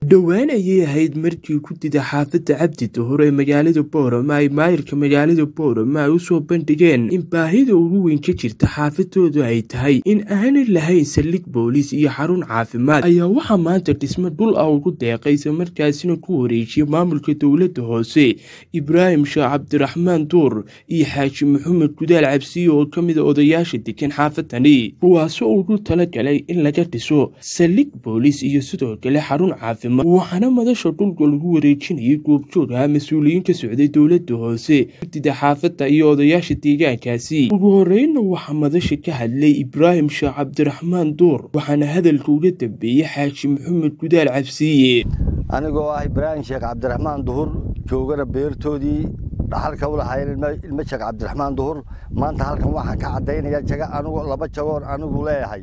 dhowaan ayay ahayd markii gudida xaafadda cabdi duhur ee magaalada boorama ay maayirka magaalada boorama ay usoo bandhigeen in baahida ugu weyn ka jirta xaafadoodu ay tahay in aanay lahayn saldhig booliis iyo xarun caafimaad ayaa waxaa maanta dhismo dhul ah ugu deeqay isla markaasina ku wareejiyay maamulka dowladda hoose ibraahim sheekh cabdiraxmaan duur iyo xaaji maxamed gudaal cabsiye oo ka mid a odayaasha degan xaafadani kuwaasoo ugu talagalay in laga dhiso saldhig booliis iyo sidoo kale xarun caafimaad waxaana madasha dhulka lagu wareejinayay goobjoog ah mas-uuliyiin ka socday dowladda hoose gudida xaafadda iyo odayaasha deegaankaasi ugu horeynna waxaa madasha ka hadlay ibraahim sheekh cabdiraxmaan duur waxaana hadalka uga dambeeyey xaaji maxamed gudaal cabsiye anigoo ah ibraahim sheekh cabdiraxmaan duhur joogana beertoodii dhaxalka u lahaayeen ilmo sheekh cabdiraxmaan duhur maanta halkan waxaan ka caddaynaya jaga anigu laba jagoon anigu leeyahay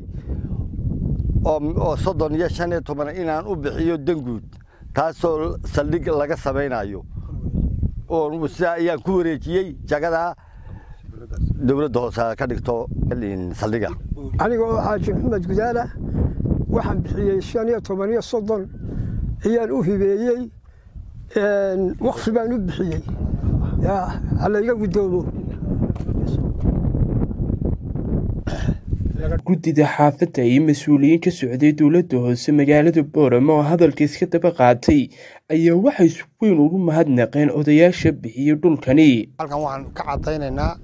oo soddon iyo shan iyo toban inaan u bixiyo danguud taasoo saldhig laga samaynayo oo sidaa ayaan ku wareejiyey jagadaa dowladda hoose ka dhigto saldhiga aniga oo xaaji maxamed gudaala waxaan bixiyey shan iyo toban iyo soddon ayaan u hibeeyey wakfi baan u bixiyey halayga guddoomo guddida xaafadda iyo mas-uuliyiin ka socday dowladda hoose magaalada boorama oo hadalka iska daba qaatay ayaa waxay si weyn ugu mahadnaqeen odayaasha bixiyey dhulkani halkan waxaan ka caddaynaynaa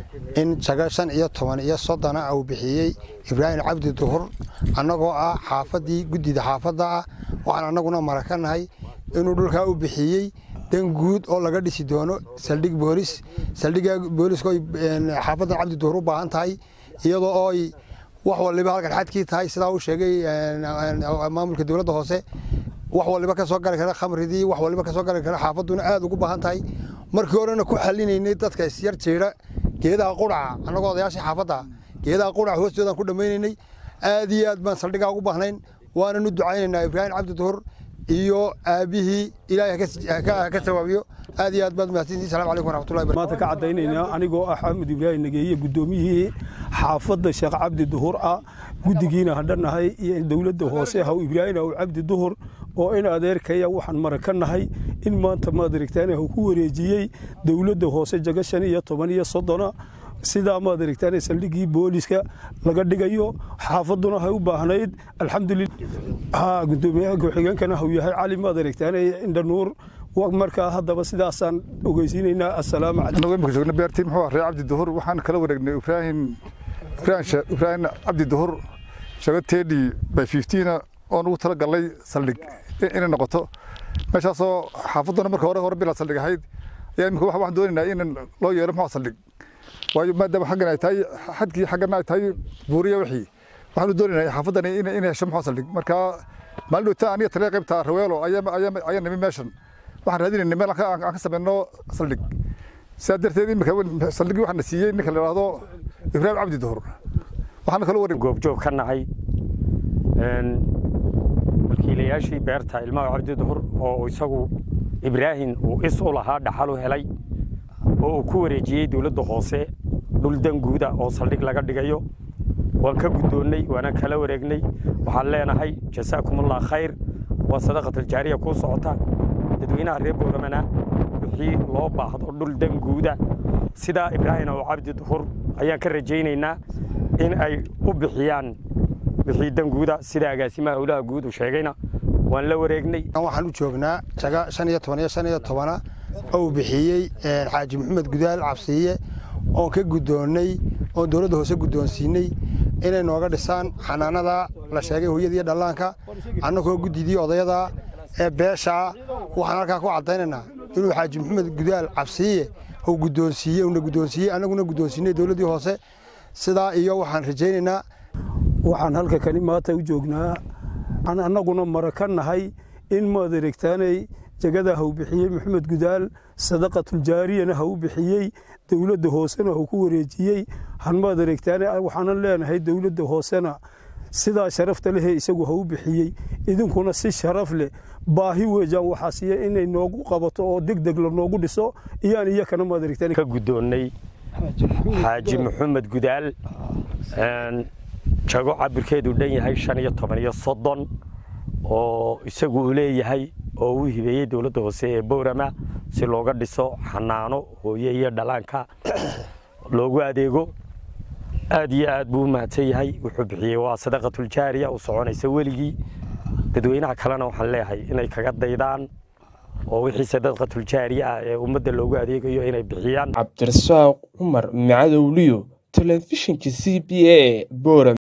in jago shan iyo toban iyo soddona uu bixiyey ibraahim cabdi duhur annagoo ah xaafaddii guddida xaafadda ah waxaan annaguna marakanahay inuu dhulkaa u bixiyey dan guud oo laga dhisi doono saldhig boolis saldhigga booliska oy xaafaddan cabdi duhur u baahan tahay iyadoo ooy wax waliba halkan xadkii tahay sidaa uu sheegay maamulka dowladda hoose wax waliba ka soo gali kara khamridii wax waliba ka soo gali kara xaafadduna aad ugu baahan tahay markii horena ku xalinaynay dadka isyar jeeda geedaha quraca annagoo odayaashii xaafadda geedaha quraca hoostoodaan ku dhammaynaynay aad iyo aad baan saldhiggaa ugu baahnayn waananu ducaynaynaa ibraahim cabdi duhur iyo aabihii ilaahay ka sawaabiyo aad iyo aad baad mahadsantihin salamu calaykum waraxmatullahi maanta ka caddaynaynaa anigoo ah xamed ibraahim nageeye guddoomiyihii xaafadda sheekh cabdi duhur ah guddigiina hadhanahay iyo dowladda hoose haw ibraahim haw cabdi duhur oo in adeerkaya waxaan mara ka nahay in maanta maad aragtaan haw ku wareejiyey dowladda hoose jaga shan iyo toban iyo soddona sidaa maad aragtaan saldhiggii booliska laga dhigayo xaafadduna hay u baahnayd alxamdulillah gudoomiyaha ku-xigeenkana haw yahay cali maad aragtaan indhanuur markaa haddaba sidaasaan ogeysiinaynaa assalaamu calaykum imika joogna beertii muxuu ah ree cabdi duhur waxaan kala wareegnay ibraahim ibraahim cabdi duhur shago tedi by fiftiina oon ugu tala galnay saldhig inay noqoto meeshaasoo xaafadduna marka hore hore bilaa saldhig ahayd ayaa imika waxaan doonaynaa in loo yeelo muxuu saldhig waayo maadaama xaggan ay tahay xadkii xaggana ay tahay buuriya wixii waxaanu doonaynaa xaafaddani inay hesho muxuu saldhig marka maalin dhowta aniga taliya qaybta raweelo ayaa nimi meeshan waxaan raadinayna meel aan ka samayno saldhig sidaa darteed imika saldhigii waxaana siiyey ninka la yidhaahdo ibraahim cabdi duhur waxaana kaloo wareeg goobjoog ka nahay wakiilayaashii beerta ilmaha cabdi duhur oo isagu ibraahim uu is u lahaa dhaxal u helay oo uu ku wareejiyey dowladda hoose dhul danguuda oo saldhig laga dhigayo waan ka guddoonnay waana kala wareegnay waxaan leenahay jasaakumullah khayr waa sadaqataljaariya kuu socota dadweynaha reer booramana wixii loo baahdo dhul danguuda sidaa ibraahim oo cabdi duhur ayaan ka rajaynaynaa in ay u bixiyaan wixii danguuda sida agaasimaha howlaha guud uu sheegayna waan la wareegnay waxaan u joognaa jaga shan iyo toban iyo shan iyo tobana ou bixiyey xaaji maxamed gudaal cabsiiye oon ka guddoonnay oon dowladda hoose guddoonsiinay inay nooga dhisaan xanaanada la sheegay hooyada iyo dhallaanka annagoo guddidii odayada ee beeshaa waxaan halkaa ku caddaynaynaa inuu xaaji maxamed gudaal cabsiiye uu guddoonsiiye una guddoonsiiyey annaguna guddoonsiinay dowladdii hoose sidaa iyo waxaan rajaynaynaa waxaan halka kani maanta u joognaa aan annaguna mara ka nahay in maad aragtaanay jagada haw bixiyey maxamed gudaal sadaqatuljaariyana ha u bixiyey dowladda hoosena hau ku wareejiyey hanmaad aragtaane waxaanan leenahay dowladda hoosena sidaa sharafta lehee isagu ha u bixiyey idinkuna si sharaf leh baahi weejaan waxaa siiya inay noogu qabato oo deg deg la noogu dhiso iyaan iyakana maad aragtaan ka guddoonnay xaaji maxamed gudaal jago cabirkeedu dhan yahay shan iyo toban iyo soddon oo isagu uu leeyahay oo uu hibeeyey dowladda hoose ee boorama si looga dhiso xanaano hooye iyo dhalaanka loogu adeego aad iyo aad buu u mahadsan yahay wuxuu bixiyey waa sadaqatuljaariya u soconaysa weligii dadweynaha kalena waxaan leeyahay inay kaga daydaan oo wixii sadaqatuljaariya ah ee ummadda loogu adeegayo inay bixiyaan cabdirasaaq cumar macadowliyo telefishinka c b a boram